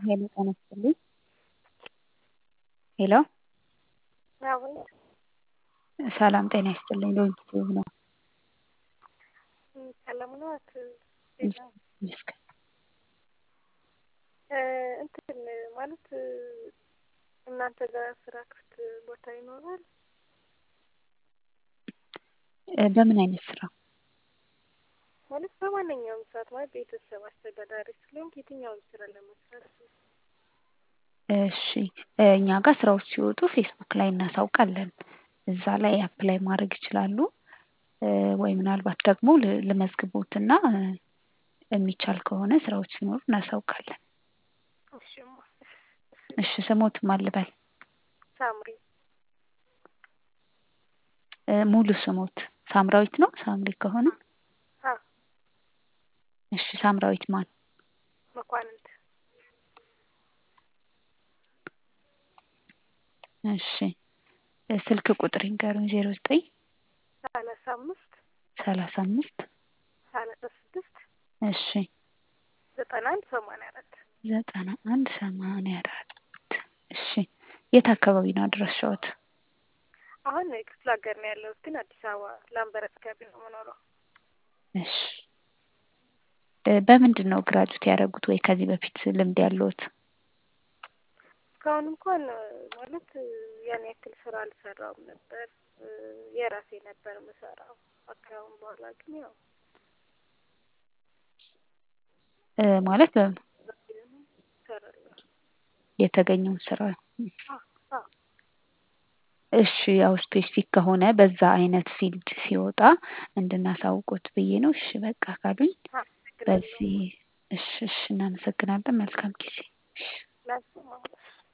ሄሎ ጤና ይስጥልኝ ሄሎ አቤት ሰላም ጤና ይስጥልኝ ሎንጂቲዩብ ነው ሰላም ነዎት? ይመስገን እንትን ማለት እናንተ ጋር ስራ ክፍት ቦታ ይኖራል? በምን አይነት ስራ? ማለት በማንኛውም ሰዓት ማለት ቤተሰብ አስተዳዳሪ ስለሆንኩ የትኛውም ስራ ለመስራት ነው። እሺ እኛ ጋር ስራዎች ሲወጡ ፌስቡክ ላይ እናሳውቃለን። እዛ ላይ አፕላይ ማድረግ ይችላሉ። ወይ ምናልባት ደግሞ ልመዝግቦትና የሚቻል ከሆነ ስራዎች ሲኖሩ እናሳውቃለን። እሺማ እሺ ስሞት ማን ልበል? ሳምሪ ሙሉ ስሞት ሳምራዊት ነው? ሳምሪ ከሆነ አዎ እሺ ሳምራዊት ማን? መኳንንት እሺ ስልክ ቁጥር ይንገሩኝ ዜሮ ዘጠኝ ሰላሳ አምስት ሰላሳ አምስት ሰላሳ ስድስት እሺ ዘጠና አንድ ሰማንያ አራት ዘጠና አንድ ሰማንያ አራት እሺ የት አካባቢ ነው አድራሻዎት? አሁን ክፍለ ሀገር ነው ያለሁት ግን አዲስ አበባ ላምበረት አካባቢ ነው የምኖረው። እሺ በምንድን ነው ግራጁዌት ያደረጉት ወይ ከዚህ በፊት ልምድ ያለዎት? እስካሁን እንኳን ማለት ያን ያክል ስራ አልሰራውም ነበር። የራሴ ነበር የምሰራው። ከአሁን በኋላ ግን ያው ማለት በምን እሰራለሁ። የተገኘውን ስራ አዎ አዎ እሺ ያው ስፔሲፊክ ከሆነ በዛ አይነት ፊልድ ሲወጣ እንድናሳውቆት ብዬ ነው። እሺ በቃ ካሉኝ በዚህ እሺ እሺ እናመሰግናለን። መልካም ጊዜ። እሺ ላንቺም